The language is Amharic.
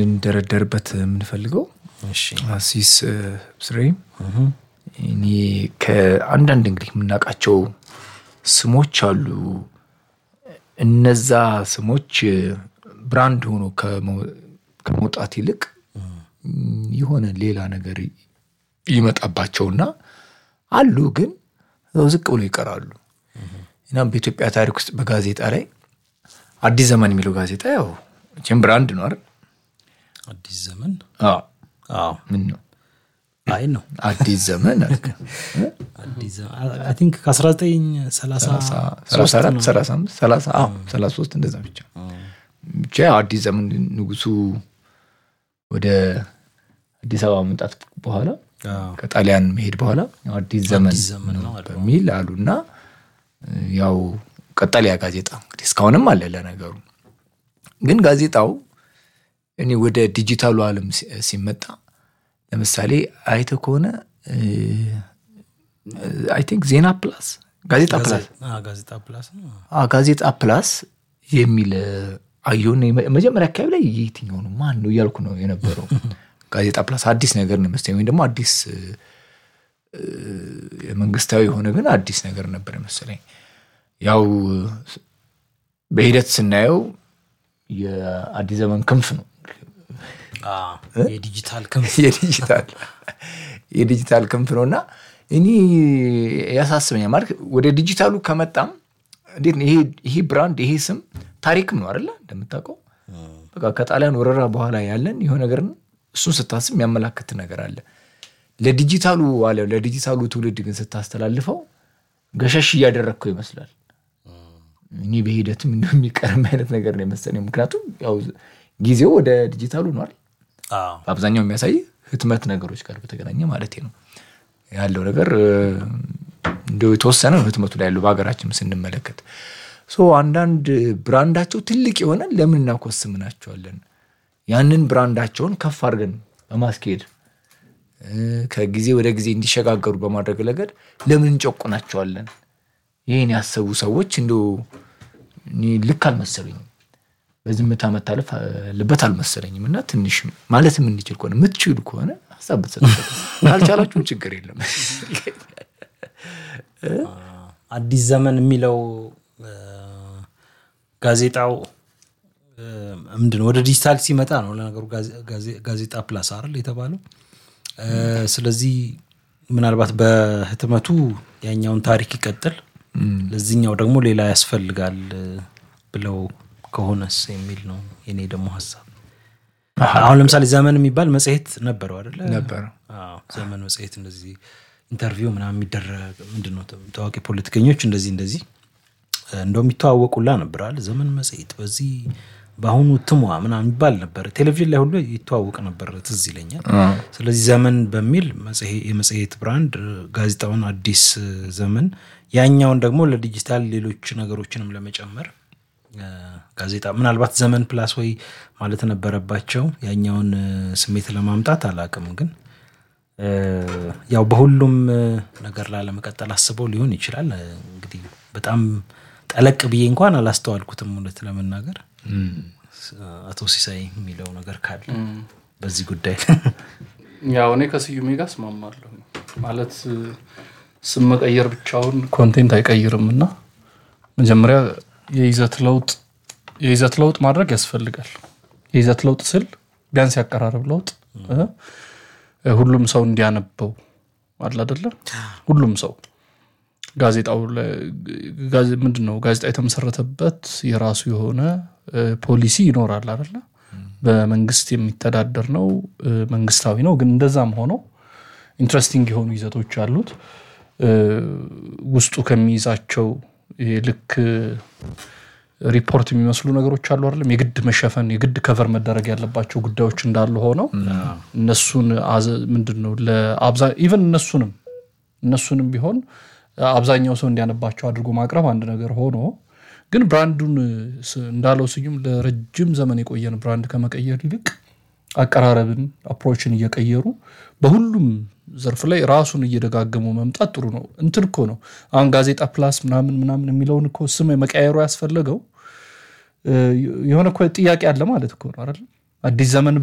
ልንደረደርበት የምንፈልገው እሺ አሲስ ስሬ እኔ ከአንዳንድ እንግዲህ የምናውቃቸው ስሞች አሉ። እነዛ ስሞች ብራንድ ሆኖ ከመው- ከመውጣት ይልቅ የሆነ ሌላ ነገር ይመጣባቸውና አሉ ግን እዛው ዝቅ ብሎ ይቀራሉ። እናም በኢትዮጵያ ታሪክ ውስጥ በጋዜጣ ላይ አዲስ ዘመን የሚለው ጋዜጣ ያው ቼም ብራንድ ነው አይደል? አዲስ ዘመን አዎ። አዎ ምን ነው አይ ነው አዲስ ዘመን አልክ? አዲስ ዘመን አይ ቲንክ ከ1930 ሰላሳ አራት ሰላሳ አምስት ሰላሳ አዎ ሰላሳ ሶስት እንደዛ ብቻ ብቻ ያው አዲስ ዘመን ንጉሱ ወደ አዲስ አበባ መምጣት በኋላ ከጣሊያን መሄድ በኋላ ያው አዲስ ዘመን አዲስ ዘመን ነው አሉ። በሚል አሉና ያው ቀጠልያ ጋዜጣ እንግዲህ እስካሁንም አለ ለነገሩ ግን ጋዜጣው እኔ ወደ ዲጂታሉ ዓለም ሲ- ሲመጣ ለምሳሌ አይተ ከሆነ አይ ቲንክ ዜና ፕላስ ጋዜጣ ፕላስ አዎ፣ ጋዜጣ ፕላስ ነው አዎ፣ ጋዜጣ ፕላስ የሚል አየሁና የመ- መጀመሪያ አካባቢ ላይ የትኛው ነው ማን ነው እያልኩ ነው የነበረው። ጋዜጣ ፕላስ አዲስ ነገር ነው መሰለኝ፣ ወይም ደግሞ አዲስ እ፣ የመንግስታዊ የሆነ ግን አዲስ ነገር ነበር መሰለኝ። ያው በሂደት ስናየው የአዲስ ዘመን ክንፍ ነው አዎ፣ የዲጂታል ክንፍ የዲጂታል የዲጂታል ክንፍ ነው እና እኔ ያሳስበኛል ማለት ወደ ዲጂታሉ ከመጣም እንዴት ነው ይሄ ይሄ ብራንድ ይሄ ስም ታሪክም ነው አይደለ እንደምታውቀው በቃ ከጣሊያን ወረራ በኋላ ያለን የሆነ ነገር ነው እሱን ስታስብ የሚያመላክት ነገር አለ ለዲጂታሉ አለ ለዲጂታሉ ትውልድ ግን ስታስተላልፈው ገሸሽ እያደረግከው ይመስላል እኔ በሂደትም እንደሚቀርም አይነት ነገር ነው የመሰለኝ ምክንያቱም ያው ጊዜው ወደ ዲጂታሉ ነው አይደል አዎ፣ በአብዛኛው የሚያሳይ ህትመት ነገሮች ጋር በተገናኘ ማለት ነው ያለው ነገር እ፣ እንደው የተወሰነ ነው ህትመቱ ላይ ያለው በሀገራችን ስንመለከት ሶ አንዳንድ ብራንዳቸው ትልቅ የሆነ ለምን እናኮስምናቸዋለን ያንን ብራንዳቸውን ከፍ አድርገን በማስኬድ እ፣ ከጊዜ ወደ ጊዜ እንዲሸጋገሩ በማድረግ ረገድ ለምን እንጨቁናቸዋለን ይህን ያሰቡ ሰዎች እንደው እኔ ልክ አልመሰሉኝም በዝምታ መታለፍ አለበት አልመሰለኝም እና ትንሽ ማለት የምንችል ከሆነ የምትችሉ ከሆነ ሀሳብ ብትሰጡበት ካልቻላችሁም ችግር የለም አዲስ ዘመን የሚለው እ፣ ጋዜጣው እ፣ ምንድን ነው ወደ ዲጂታል ሲመጣ ነው ለነገሩ ጋዜ- ጋዜ- ጋዜጣ ፕላስ አይደል የተባለው እ፣ ስለዚህ ምናልባት በህትመቱ ያኛውን ታሪክ ይቀጥል ለዚህኛው ደግሞ ሌላ ያስፈልጋል እ፣ ብለው ከሆነስ የሚል ነው የኔ ደግሞ ሀሳብ አሁን ለምሳሌ ዘመን የሚባል መጽሔት ነበረው አይደለ ነበረ አዎ፣ ዘመን መጽሔት እንደዚህ ኢንተርቪው ምናምን የሚደረግ ምንድን ነው ታዋቂ ፖለቲከኞች እንደዚህ እንደዚህ እ፣ እንደውም ይተዋወቁላ ነበር አለ ዘመን መጽሔት በዚህ በአሁኑ ትሟ ምናምን ይባል ነበር ቴሌቪዥን ላይ ሁሉ ይተዋወቅ ነበር ትዝ ይለኛል ስለዚህ ዘመን በሚል መጽሔ- የመጽሔት ብራንድ እ፣ ጋዜጣውን አዲስ እ፣ ዘመን ያኛውን ደግሞ ለዲጂታል ሌሎች ነገሮችንም ለመጨመር እ፣ ጋዜጣ ምናልባት ዘመን ፕላስ ወይ ማለት ነበረባቸው ያኛውን እ፣ ስሜት ለማምጣት አላቅም ግን እ፣ ያው በሁሉም እ፣ ነገር ላለመቀጠል አስበው ሊሆን ይችላል እ፣ እንግዲህ በጣም ጠለቅ ብዬ እንኳን አላስተዋልኩትም እውነት ለመናገር ስ- አቶ ሲሳይ የሚለው ነገር ካለ በዚህ ጉዳይ ያው እኔ ከስዩሜ ጋር እስማማለሁ ማለት ስም መቀየር ብቻውን ኮንቴንት አይቀይርም እና መጀመሪያ የይዘት ለውጥ የይዘት ለውጥ ማድረግ ያስፈልጋል የይዘት ለውጥ ስል ቢያንስ ያቀራረብ ለውጥ እ? ሁሉም ሰው እንዲያነበው አለ አደለ ሁሉም ሰው ጋዜጣው ላይ- ጋዜ- ምንድን ነው ጋዜጣ የተመሰረተበት የራሱ የሆነ እ፣ ፖሊሲ ይኖራል አደለ በመንግስት የሚተዳደር ነው እ፣ መንግስታዊ ነው ግን እንደዛም ሆኖ ኢንትረስቲንግ የሆኑ ይዘቶች አሉት እ፣ ውስጡ ከሚይዛቸው ይሄ ልክ ሪፖርት የሚመስሉ ነገሮች አሉ አይደለም የግድ መሸፈን የግድ ከቨር መደረግ ያለባቸው ጉዳዮች እንዳሉ ሆነው እነሱን አዘ- ምንድን ነው ለአብዛ- ኢቨን እነሱንም እነሱንም ቢሆን አብዛኛው ሰው እንዲያነባቸው አድርጎ ማቅረብ አንድ ነገር ሆኖ ግን ብራንዱን ስ- እንዳለው ስዩም ለረጅም ዘመን የቆየን ብራንድ ከመቀየር ይልቅ አቀራረብን አፕሮችን እየቀየሩ በሁሉም ዘርፍ ላይ ራሱን እየደጋገሙ መምጣት ጥሩ ነው። እንትን እኮ ነው አሁን ጋዜጣ ፕላስ ምናምን ምናምን የሚለውን እኮ ስም መቀየሩ ያስፈለገው እ፣ የሆነ እኮ ጥያቄ አለ ማለት እኮ ነው አይደል? አዲስ ዘመን